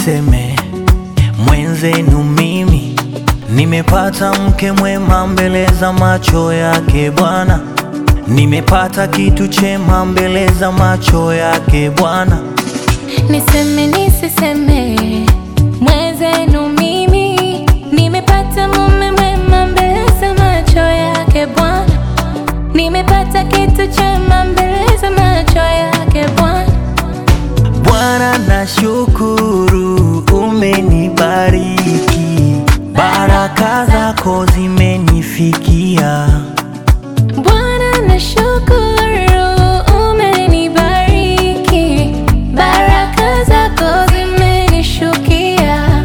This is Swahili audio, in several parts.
nisiseme mwenzenu mimi nimepata mke mwema mbele za macho yake Bwana, nimepata kitu chema mbele za macho yake Bwana. Niseme nisiseme, mwenzenu mimi nimepata mume mwema mbele za macho yake Bwana, nimepata kitu chema mbele za macho yake Bwana. Bwana nashukuru, umenibariki, baraka zako zimenifikia. Bwana nashukuru, umenibariki, baraka zako zimenishukia.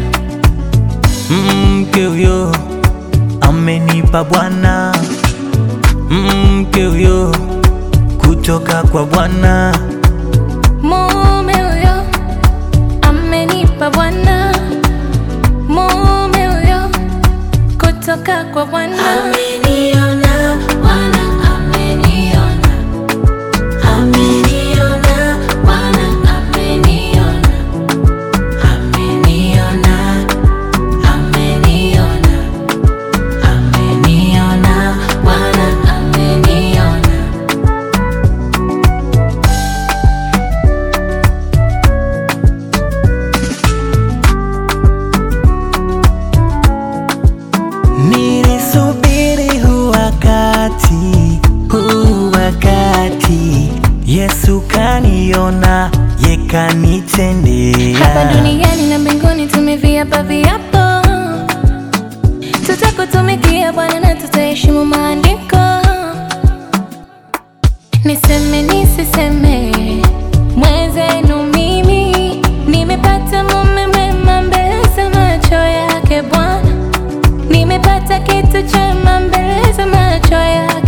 Mke huyo amenipa Bwana, mke huyo kutoka kwa Bwana. Mume huyo amenipa Bwana, mume huyo kutoka kwa Bwana. Ameniona Bwana, ameniona, ameniona Bwana, ameniona, ameniona, ameniona, ameniona Bwana, ameniona. Nilisubiri huu wakati, huu wakati, Yesu kaniona, ye kanitendea. Hapa duniani na mbinguni tumeviapa viapo, tutakutumikia Bwana na tutaheshimu maandiko. Niseme nisiseme, mwenzenu mimi nimepata mume mwema mbele za macho yake Bwana, nimepata kitu chema mbele za macho yake